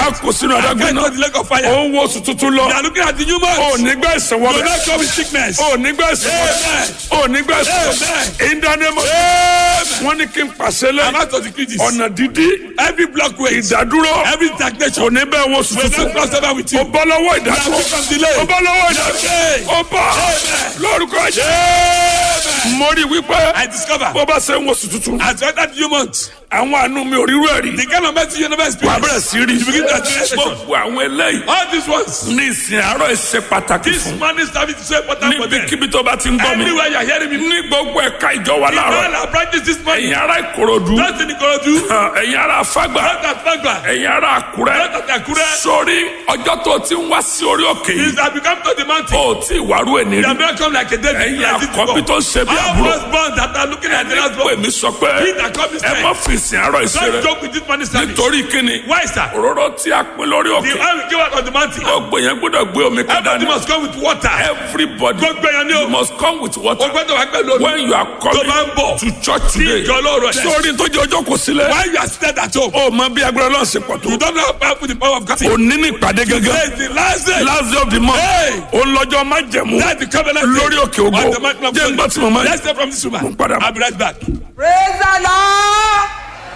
a kò sínú and adágún get náà to the lake of fire. ó ń wo oṣù tuntun lọ They are looking at the new ó month. nígbà ìsẹ̀wọ́ You will bẹ̀ not come with sickness. ó nígbà ìsẹ̀wọ́ Amen. ó nígbà ìsẹ̀wọ́ Amen. ìdánimọ̀ wọ́n ní kí n pàṣẹ I'm lẹ́yìn out of the critics. ọ̀nà dídí Every blockway, ìdádúró every stagnation, kò ní bẹ́ẹ̀ wo oṣù will tuntun not cross over with ó you. bọ́ lọ́wọ́ You are ìdádúró free from delay. ó bọ́ lọ́wọ́ ìdádúró ó bọ́ lórúkọ jẹ́ mo rí wípé I discover bó bá ṣe ń wo oṣù tuntun as well that new month, àwọn àánú mi ò rírú ẹ̀ rí the kind of mercy you never wà á bẹ̀rẹ̀ experienced. sí rí You begin to experience it. gbogbo àwọn eléyìí All these ones, ní ìsìn àárọ̀ ìṣe pàtàkì this fún money service is so important for them. níbikíbi tó bá ti ń gbọ́ mi Everywhere you are hearing me, ní gbogbo ẹ̀ka ìjọ wa in láàárọ̀ all our branches this morning, ẹ̀yin ará ìkòròdú not in Ikorodu, ẹ̀yin ará fágbà not at Fagba, ẹ̀yin ará àkúrẹ́ not at Akure. sórí ọjọ́ tó ti ń wá sí orí òkè yìí Since I become to the mountain, ó tí ìwárú ẹ̀ they nírí have not come like a David. ẹ̀yin like this àkọ́bí before. tó ń ṣe bí All àbúrò those bonds that are looking at the last pè born, mí sọ pé he that come this ẹ time, má fi ìsìn àárọ̀ ìṣe don't rẹ joke with this money service. nítorí kíni Why, sir? òróró tí a pín lórí The òkè oil we give out on the mountain, gbogbo yẹn gbọ́dọ̀ gbé omi kan everybody dání must come with water. everybody Gbogbo èèyàn ni you o. must come with O water gbọ́dọ̀ wá pẹ̀lú omi. when you are Tó bá ń coming bọ̀. to church today ìjọ lóòrọ̀ ẹ̀. sórí tó jẹ́ ọjọ́ kò sílẹ̀ Why you are seated at home? ó mọ bí agbára náà ṣe pọ̀ tó You don't know how powerful the power of God is. òní ní ìpàdé Today gẹ́gẹ́ is the last day. last day of the month Hey! ó lọ́jọ́ má jẹ̀mú That's the covenant day. lórí òkè ògo On the mountain of jẹ́ ń gbọ́ tí mo máa Let's stay from this woman. Mo ń padà bọ̀. I'll be right back. praise the lord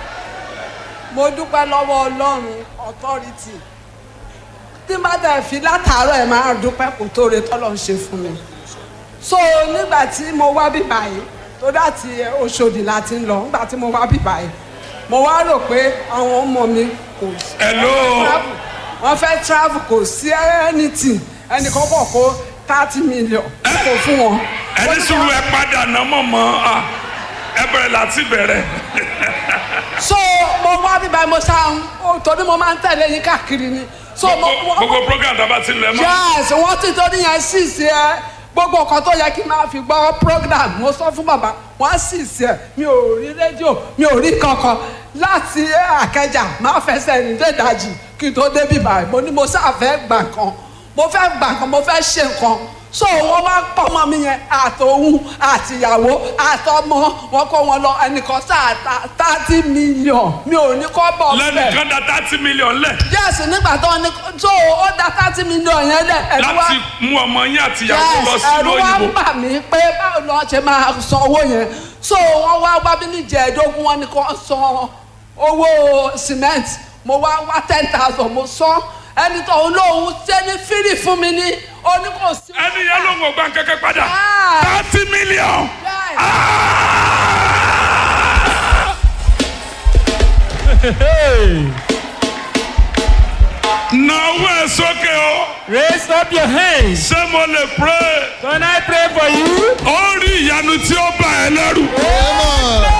mo dúpẹ́ lọ́wọ́ ọlọ́run authority tí má tẹ̀ fi látàárọ̀ ẹ̀ máa dúpẹ́ kò tó re tọ́lọ̀ ń ṣe fún mi so nígbà tí mo wá bí báyìí tó láti Òṣòdì láti ń lọ nígbà tí mo wá bí báyìí mo wá rò pé àwọn ọmọ mi kò sí hello travel wọ́n fẹ́ travel kò sí anything ẹnì kan kọ̀ kó thirty million kò fún wọn. ẹni sùúrù ẹ padà náà mọ̀ mọ́ ah, ẹ bẹ̀rẹ̀ láti bẹ̀rẹ̀ so mo wá bí báyìí mo ṣáà ń torí mo máa ń tẹ̀lé yín káàkiri ni so mo Gbogbo- gbogbo program tó bá ti lẹ̀ mọ́ yes wọ́n ti torí yẹn sì sí ẹ gbogbo nǹkan tó yẹ kí n máa fi gbọ́ program mo sọ fún bàbá wọ́n sì sí ẹ mi ò rí rédíò mi ò rí kankan láti àkẹjà máa fẹsẹ̀ rìn dé ìdajì kí n tó débi báyìí mo ní mo sáà fẹ́ gbà kan mo fẹ́ gbà kan mo fẹ́ ṣe nǹkan so wọ́n wá pọ̀ mọ́ mi yẹn àtòhun àtìyàwó àtọmọ wọn kó wọn lọ ẹnìkan sáà ta thirty million mi ò ní kọ́ bọ̀ bẹ́ẹ̀ lẹ́nìkan da thirty million lẹ̀ yes nígbà tó ní tó ó da thirty million yẹn lẹ ẹ̀rù wá láti mú ọmọ yín àti ìyàwó lọ yes sí ẹ̀rù wá ń òyìnbó bà mí pé báwo ni wọ́n ṣe máa san owó yẹn so wọ́n wá wá bí níjẹ̀ẹ́dógún wọn ni kò san owó cement mo wá wá ten thousand mo san ẹni tó ń lóhun ṣe ní fírì fún mi ní oní kò sí. ẹni yẹn ló ń wọ gbà kẹ́kẹ́ padà Ah. thirty million. Yes. Nàwó ẹ̀ sókè o. Raise up your hands. Ṣé mo lè pray? Can I pray for you? Ó rí ìyanu tí ó bá ẹ lẹ́rù. Amen.